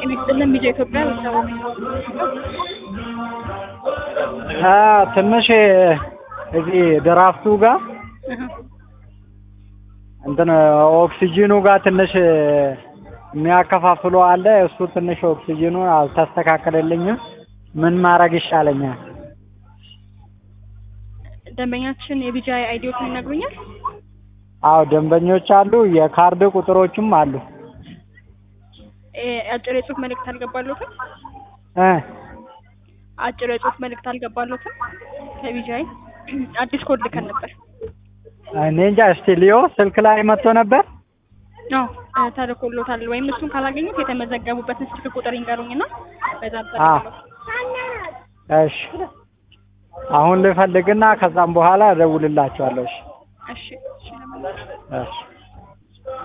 ጤና ይስጥልን ቢጃ ኢትዮጵያ ቤተሰቦች አ ትንሽ እዚህ ድራፍቱ ጋር እንትን ኦክሲጂኑ ጋር ትንሽ የሚያከፋፍሉ አለ። እሱ ትንሽ ኦክሲጂኑ አልተስተካከለልኝም። ምን ማድረግ ይሻለኛል? ደንበኛችን የቢጃ አይዲዎትን ይነግሩኛል? አዎ ደንበኞች አሉ፣ የካርድ ቁጥሮችም አሉ። እ አጭር የጽሁፍ መልእክት አልገባሎትም? እ አጭር የጽሁፍ መልእክት አልገባሎትም? ከቢጃይ አዲስ ኮድ ልከን ነበር። እኔ እንጃ። እስቲ ሊዮ ስልክ ላይ መጥቶ ነበር። አዎ እ ተልኮሎታል። ወይም እሱን ካላገኙት የተመዘገቡበትን ስልክ ቁጥር ይንገሩኝና በዛ አ እሺ አሁን ልፈልግና ከዛም በኋላ እደውልላቸዋለሁ። እሺ እሺ እሺ ለምን እሺ